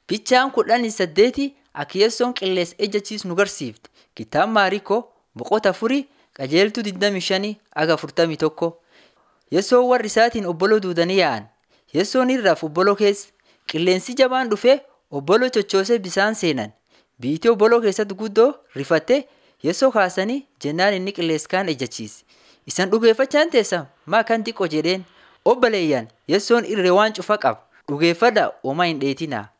Fichaan kudhanii saddeeti akka Yeessoon qilleensa ejjachiisu nu garsiifti. Kitaaba Maariikoo boqota afurii qajeeltuu 25 aga 41. Yeessoon warri isaatiin obboloo duudanii yaa'an. Yeessoon irraaf obboloo keessa qilleensi jabaan dhufee obboloo chochoosee bisaan seenan. Biitii obboloo keessatti guddoo rifattee Yeessoo kaasanii jennaan inni qilleensa kaan ejjachiise. Isan dhugeeffachaan teessan maa kan xiqqoo jedheen obboleeyyan Yeessoon irree waan cufa qaba dhugeeffadhaa homaa hin dheetinaa.